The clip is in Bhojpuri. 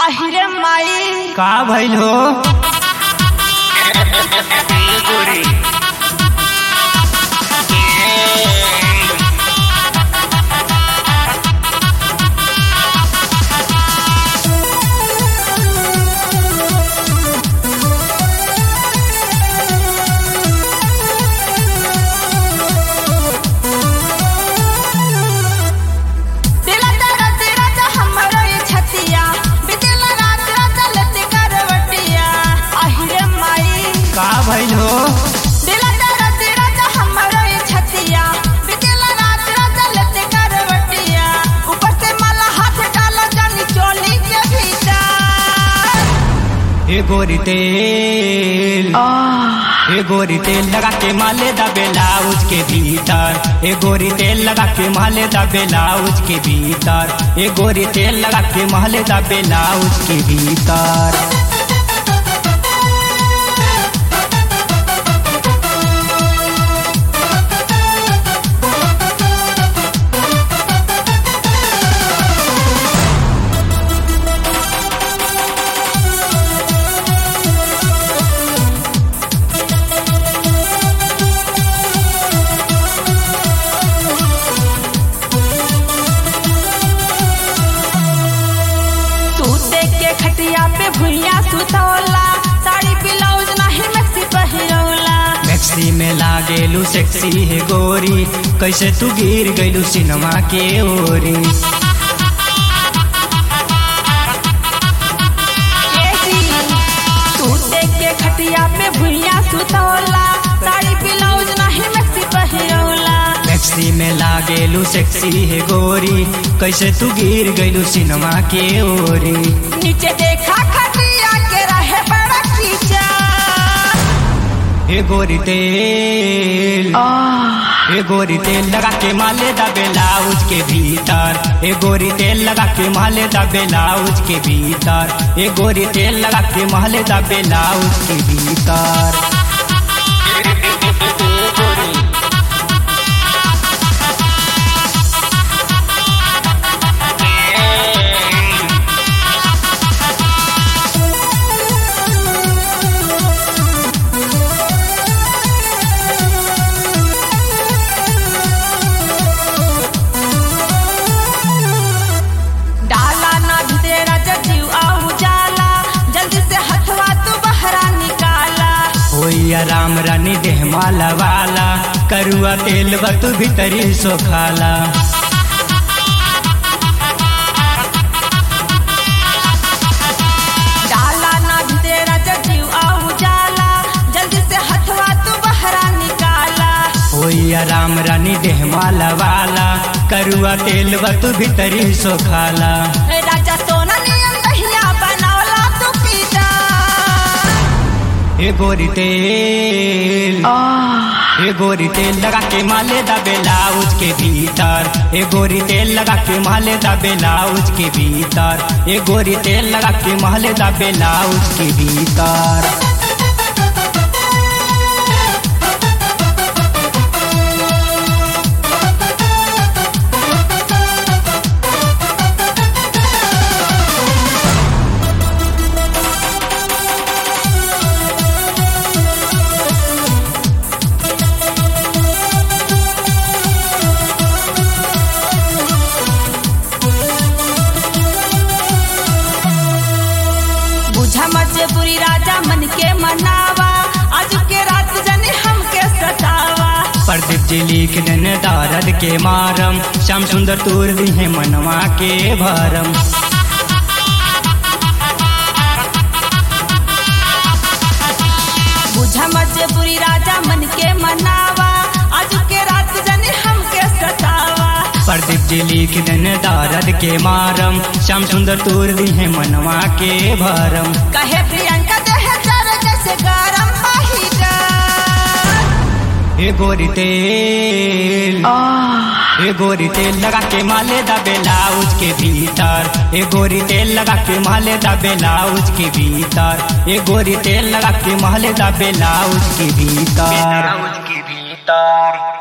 আহিरे माई का भइल हो दिला तेरा तेरा तो हमरो ये छतिया बितेला रात रात लते करवटिया আহিरे माई का भइल हो दिला तेरा तेरा तो हमरो ये छतिया बितेला रात रात लते करवटिया ऊपर से मला हाथ डाला जानी चोली के भीतर ए गोरी तेल ए गोरी तेल लगा के माले दा ब्लाउज के भीतर ए गोरी तेल लगा के माले दा ब्लाउज के भीतर ए गोरी तेल लगा के माले दा ब्लाउज के भीतर सूते के खटिया पे भुइया सुतौला साड़ी ब्लाउज नाही मैक्सी पहिरौला मैक्सी में लागेलू सेक्सी है गोरी कैसे तू गिर गइलू सिनेमा के ओरी एसी सूते के खटिया पे भुइया सुतौला साड़ी ब्लाउज नाही मैक्सी पहिरौला मैक्सी में लागेलू सेक्सी है गोरी कैसे तू गिर गइलू सिनेमा के ओरी नीचे देखा खटिया के रहे बड़ा कीचा हे गोरी तेल हे गोरी तेल लगा के माले दा ब्लाउज के भीतर हे गोरी तेल लगा के माले दा ब्लाउज के भीतर हे गोरी तेल लगा के माले दा ब्लाउज के भीतर डाला ना तेरा जजीव आहू जाला जल्दी से हथवा तू बहरा निकाला होइया राम रानी देह माला वाला करुआ तेल बतु भीतरी सो खाला डाला ना तेरा जजीव आहू जाला जल्दी से हथवा तू बहरा निकाला होइया राम रानी देह माला वाला करुआ तेल बतु भीतरी सो खाला राजा सोना नियम दहिया बनावला तू पीता हे गोरी तेल हे गोरी तेल लगा के माले दा ब्लाउज के भीतर हे गोरी तेल लगा के माले दा ब्लाउज के भीतर हे गोरी तेल लगा के माले दा ब्लाउज के भीतर बुझा मजबूरी राजा मन के मनावा आज के रात जने हमके सतावा प्रदीप जी लिख देन दारद के मारम श्याम सुंदर तोर दी है मनवा के भरम बुझा मजबूरी राजा मन के मनावा आज के रात जने हमके सतावा प्रदीप जी लिख देन दारद के मारम श्याम सुंदर तोर दी है मनवा के भरम कहे प्रियंका देह जर जैसे गरम पहिका हे गोरी तेल हे गोरी तेल लगा के माले दा ब्लाउज के भीतर हे गोरी तेल लगा के माले दा ब्लाउज के भीतर हे गोरी तेल लगा के माले दा ब्लाउज के भीतर ब्लाउज के भीतर